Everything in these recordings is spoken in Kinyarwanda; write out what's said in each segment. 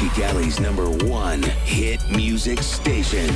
Kigali's number one hit music station,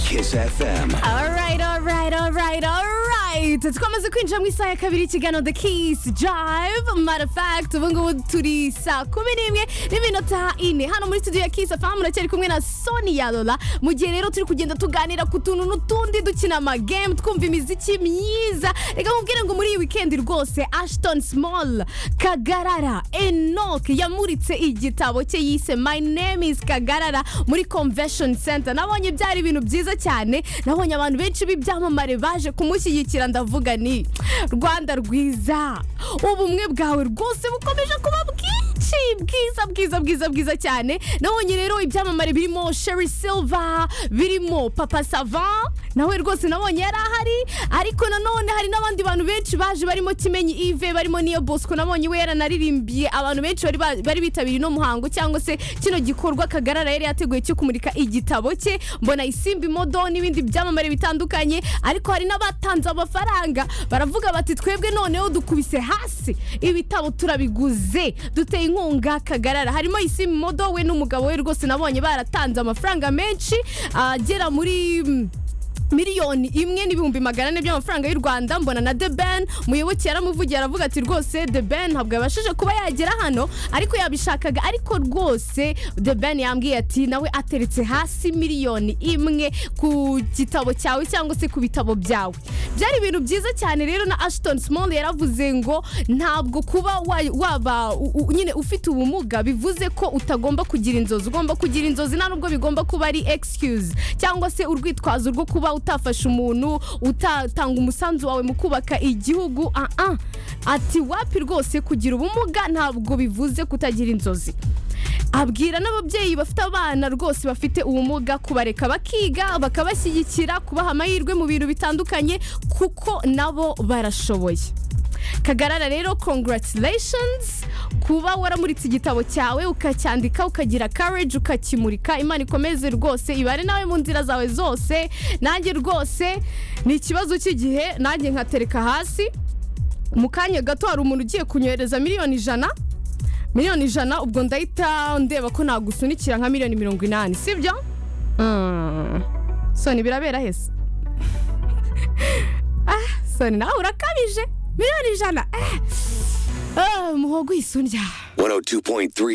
Kiss FM. Alright, alright, alright, alright. Twamaze kwinjira mu isaha ya kabiri ikiganiro The Kiss Jive. Matter of fact, ubu ngubu turi saa kumi n'imwe n'iminota ine hano muri studio ya Kiss FM muracyari kumwe na Sonia Lola. Mu gihe rero turi kugenda tuganira ku tuntu n'utundi dukina amagame twumva imiziki myiza. Reka nkubwire ngo muri iyi weekend rwose Ashton Small Kagarara Enoch yamuritse igitabo cye yise My Name is Kagarara muri Convention Center. Nabonye byari ibintu byiza cyane nabonye abantu benshi b'ibyamamare baje kumushyigikira ndavuga ni rwanda rwiza ubumwe bwawe rwose bukomeje kuba bwinshi bwiza bwiza bwiza bwiza cyane nabonye rero ibyamamare birimo sheri silva birimo papa sava nawe rwose nabonye yari ahari ariko nanone hari n'abandi bantu benshi baje barimo kimenyi ive barimo niyo bosco nabonye we yaranarimbiye abantu benshi bari ba- bari bitabiriye uno muhango cyangwa se kino gikorwa kagarara yari yateguye cyo kumurika igitabo cye mbona isimbi modo n'ibindi byamamare bitandukanye ariko hari n'abatanze amafaranga baravuga bati twebwe noneho dukubise hasi ibitabo turabiguze duteye inkunga kagarara harimo isimbi modo we n'umugabo we rwose nabonye baratanze amafaranga menshi agera muri mm, miliyoni imwe n'ibihumbi magana ane by'amafaranga y'u rwanda mbona na the ben muyoboke yaramuvugiye aravuga ati rwose the ben ntabwo yabashije kuba yagera hano ariko yabishakaga ariko rwose the ben yambwiye ati nawe ateretse hasi miliyoni imwe ku gitabo cyawe cyangwa se ku bitabo byawe byari ibintu byiza cyane rero na ashton small yaravuze ngo ntabwo kuba wa- waba u- u- nyine ufite ubumuga bivuze ko utagomba kugira inzozi ugomba kugira inzozi nta nubwo bigomba kuba ari excuse cyangwa se urwitwazo rwo kuba utafasha umuntu utatanga umusanzu wawe mu kubaka igihugu ah ah ati wapi rwose kugira ubumuga ntabwo bivuze kutagira inzozi abwira n'ababyeyi bafite abana rwose bafite ubumuga kubareka bakiga bakabashyigikira kubaha amahirwe mu bintu bitandukanye kuko nabo barashoboye kagarara rero congratulations kuba waramuritse igitabo cyawe ukacyandika ukagira courage ukakimurika imana ikomeze rwose ibare nawe mu nzira zawe zose nanjye rwose ni ikibazo cy'igihe nanjye nkatereka hasi mu kanya gato hari umuntu ugiye kunyohereza miliyoni ijana miliyoni ijana ubwo ndahita ndeba ko nagusunikira nka miliyoni mirongo inani sibyo Mm. soni birabera hese ah soni nawe urakabije miliyoni ijana eh. ah, muhogo uyisumbya 102.3